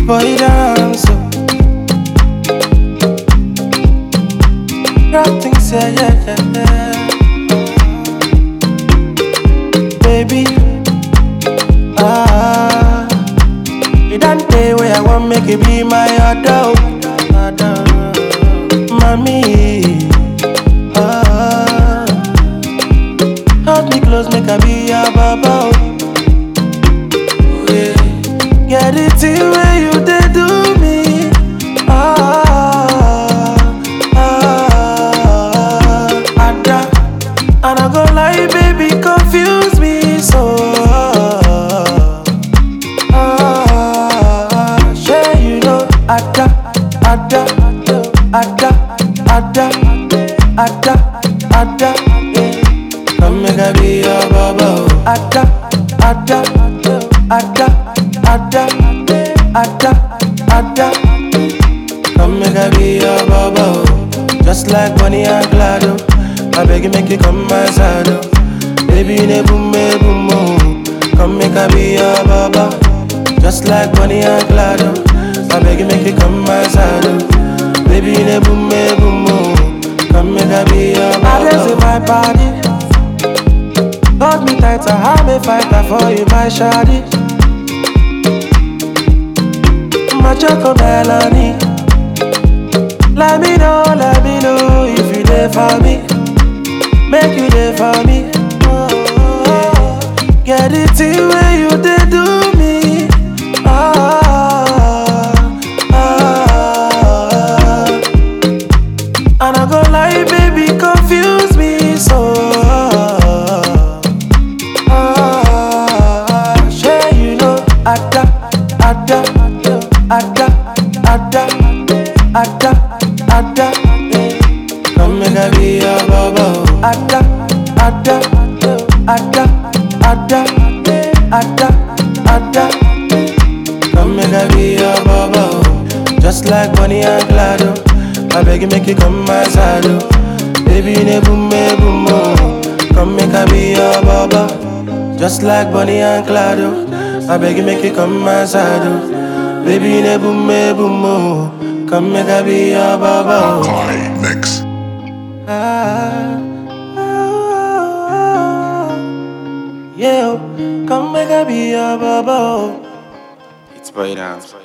boy dance. oh. Rap things, yeah, yeah, yeah, yeah. Baby, ah, you don't pay where I want make it be my adult, adult, mommy. Ah, hold me close, make I be your baba. oh. Yeah. Get it till where you did do me. Ah, ah, Ada, and I go lie, baby, confuse me so. Ah, sure you know, Ada, Ada, Ada, Ada, Ada, Ada, yeah. Come make I be your baba. oh. Ada, Ada, Ada, Ada, Ada, Ada. Come make I be your baba. oh. Just like Bonnie and Clyde. oh. I beg you make you come my side. oh. Baby, in a boom, a boom, oh. Come make I be your baba. Just like Bonnie and Clyde. oh. I beg you make you come my side. oh. Baby, in a boom, a boom, oh. Come make I be your baba. I in my body. Hold me tighter, I'm a fighter for you, my shawty. My choco melody. Let me know, let me know if you there for me. Make you there for me. Oh, get it till where you did do me. Ah, ah. And I go lie, baby, confuse me so. Ah, sure you know, Ada, Ada, Ada, Ada, Ada, Ada. yeah. Come make I be your baba. oh. Ada, Ada, Ada, Ada, Ada, Ada. Come make I be your baba. oh. Just like Bonnie and Clyde. oh. I beg you make you come my side. oh. Baby, in a boom, a boom, oh. Come make I be your baba. Just like Bonnie and Clyde. oh. I beg you make you come my side. oh. Baby, in a boom, a boom, oh. Come make I be your baba. oh. Makai Mix. Ah, ah, ah, yeah, oh. come make I be your baba. oh. It's boy dance.